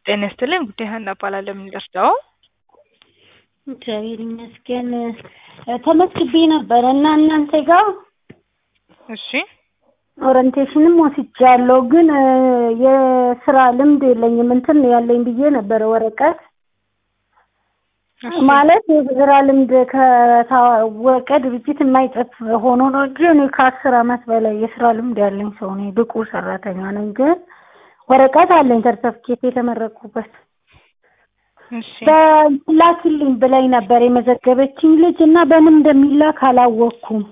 ጤና ይስጥልኝ ጉዳይ ሀና እባላለሁ። የምንደርሰው እግዚአብሔር ይመስገን ተመዝግቤ ነበረ እና እናንተ ጋር እሺ ኦሪንቴሽንም ወስጃለሁ፣ ግን የስራ ልምድ የለኝም። እንትን ያለኝ ብዬ ነበረ ወረቀት እሺ። ማለት የስራ ልምድ ከታወቀ ድርጅት የማይጠፍ ሆኖ ነው እንጂ እኔ ከአስር አመት በላይ የስራ ልምድ ያለኝ ሰው ነኝ። ብቁ ሰራተኛ ነኝ። ግን ወረቀት አለኝ ሰርተፍኬት የተመረኩበት እሺ በላክልኝ ብላኝ ነበር የመዘገበችኝ ልጅ እና በምን እንደሚላክ አላወቅኩም።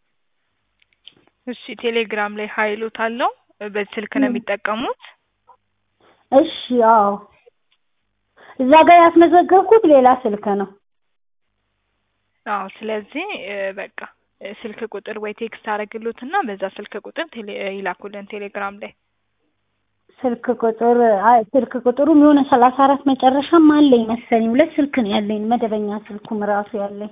እሺ ቴሌግራም ላይ ሀይሎት አለው በዚህ ስልክ ነው የሚጠቀሙት? እሺ አዎ፣ እዛ ጋር ያስመዘገብኩት ሌላ ስልክ ነው። አዎ ስለዚህ እ በቃ እ ስልክ ቁጥር ወይ ቴክስት አደረግሎትና በዛ ስልክ ቁጥር ቴሌ ይላኩልን ቴሌግራም ላይ ስልክ ቁጥር አይ ስልክ ቁጥሩም የሆነ ሰላሳ አራት መጨረሻም አለኝ መሰለኝ። ሁለት ስልክ ነው ያለኝ መደበኛ ስልኩም ራሱ ያለኝ።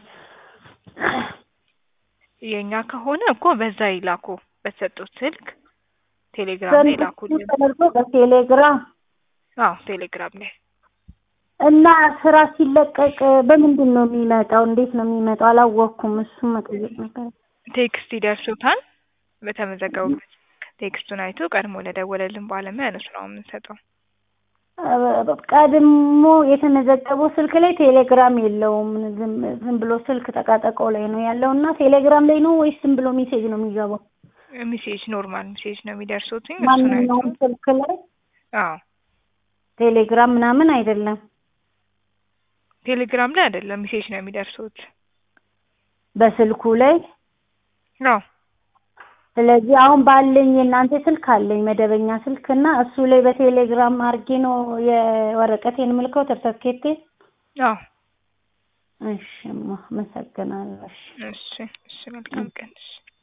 የኛ ከሆነ እኮ በዛ ይላኩ በተሰጡት ስልክ ቴሌግራም ላይ ይላኩልን። ተደርጎ በቴሌግራም አዎ ቴሌግራም ላይ እና ስራ ሲለቀቅ በምንድን ነው የሚመጣው? እንዴት ነው የሚመጣው? አላወቅኩም። እሱም መጠየቅ ነበር። ቴክስት ይደርሱታል። በተመዘገቡበት ቴክስቱን አይቶ ቀድሞ ለደወለልን ባለሙያ ነው ስራውን የምንሰጠው። ቀድሞ የተመዘገበው ስልክ ላይ ቴሌግራም የለውም። ዝም ዝም ብሎ ስልክ ጠቃጠቀው ላይ ነው ያለው እና ቴሌግራም ላይ ነው ወይስ ዝም ብሎ ሜሴጅ ነው የሚገባው? ሜሴጅ ኖርማል ሜሴጅ ነው የሚደርሱትኝ። እሱን አይቶ ማንኛውም ስልክ ላይ አዎ ቴሌግራም ምናምን አይደለም። ቴሌግራም ላይ አይደለም ሜሴጅ ነው የሚደርሱት። በስልኩ ላይ አዎ ስለዚህ አሁን ባለኝ የእናንተ ስልክ አለኝ መደበኛ ስልክ እና እሱ ላይ በቴሌግራም አድርጌ ነው የወረቀቴን ምልከው ሰርተፍኬቴ። አዎ እሺ እማ አመሰግናለሁ። እሺ እሺ እሺ መልካም ቀን እሺ